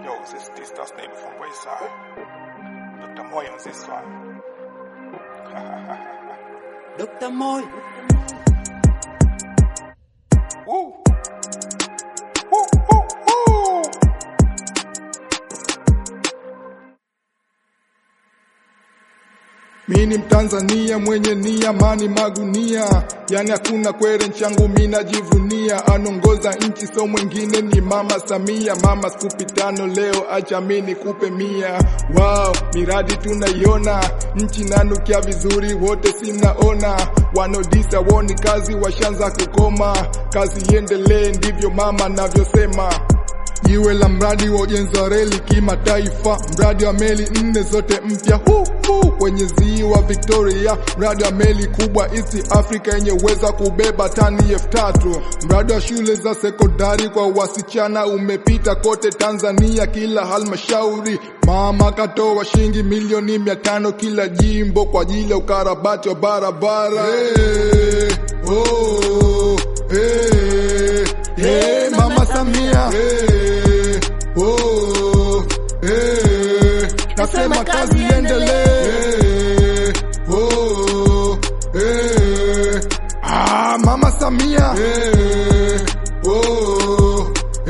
Yo, this this that's name from Wayside. Dr. Moy on this one. Dr. Moy. Woo! Woo, woo, woo! Mi ni Mtanzania mwenye nia, amani magunia, yani hakuna kwere nchangu, mi najivunia. Anongoza nchi so mwingine ni Mama Samia. Mama skupi tano leo, acha mi nikupe mia. Wow, miradi tunaiona, nchi nanukia vizuri, wote simnaona. Wanodisa woni kazi, washanza kukoma, kazi iendelee, ndivyo mama navyosema. Jiwe la mradi wa ujenzi wa reli kimataifa, mradi wa meli nne zote mpya hu hu kwenye ziwa Victoria, mradi wa meli kubwa East Africa yenye uwezo wa kubeba tani elfu tatu. Mradi wa shule za sekondari kwa wasichana umepita kote Tanzania, kila halmashauri. Mama katoa shilingi milioni mia tano kila jimbo kwa ajili ya ukarabati wa barabara. Hey, oh, hey, hey, Mama Samia hey, oh, hey, nasema kazi iendelee hey, oh, hey, ah, Mama Samia hey, oh,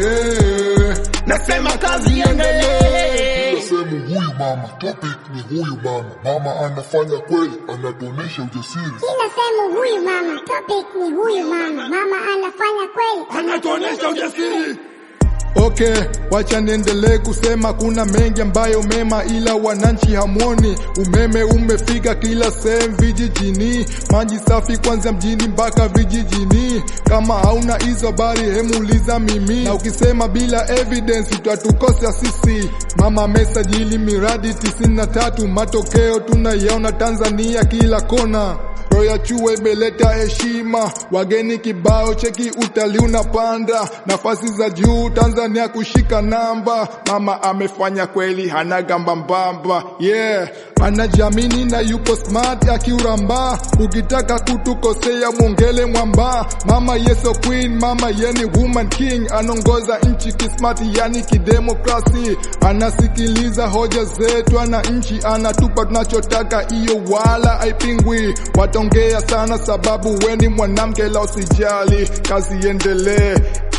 hey, nasema kazi iendelee sehemu huyu mama, topic ni huyu mama. Mama anafanya kweli, anatuonesha ujasiri. Kila sehemu huyu mama, topic ni huyu mama. Mama anafanya kweli. anatuonesha ujasiri. Okay, wacha niendelee kusema kuna mengi ambayo mema, ila wananchi hamwoni. Umeme umefika kila sehemu vijijini, maji safi kwanza mjini mpaka vijijini. Kama hauna hizo habari, hemuuliza mimi, na ukisema bila evidence utatukosa sisi. Mama amesajili miradi tisini na tatu, matokeo tunaiona Tanzania kila kona. Roya Chuwe imeleta heshima, wageni kibao, cheki utalii unapanda, nafasi za juu Tanzania kushika namba. Mama amefanya kweli, hana gamba mbamba, yeah anajiamini na yuko smart akiuramba. Ukitaka kutukosea mwongele mwamba. Mama yeso queen, mama yeni woman king, anaongoza nchi kismart, yani kidemokrasi. Anasikiliza hoja zetu, ana nchi anatupa tunachotaka, iyo wala haipingwi. Wataongea sana sababu weni mwanamke, la usijali, kazi iendelee.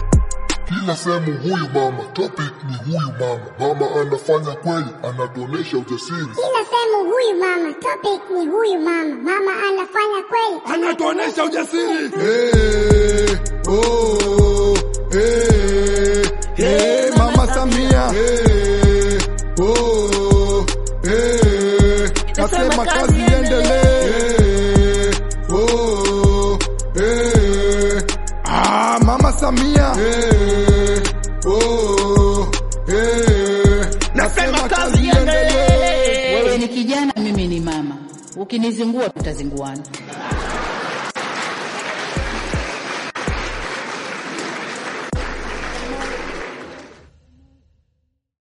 Kila sehemu huyu mama, topic ni huyu mama. Mama anafanya kweli, anatuonesha ujasiri. Kila sehemu huyu mama, topic ni huyu mama. Mama anafanya kweli. anatuonesha ujasiri. Hey, oh, hey, hey, Mama Samia hey, oh, hey, nasema kazi iendelee. Hey, oh, hey, ah, Mama Samia hey, oh, hey, nasema kazi iendelee. Wewe ni kijana, mimi ni mama. Ukinizingua tutazinguana.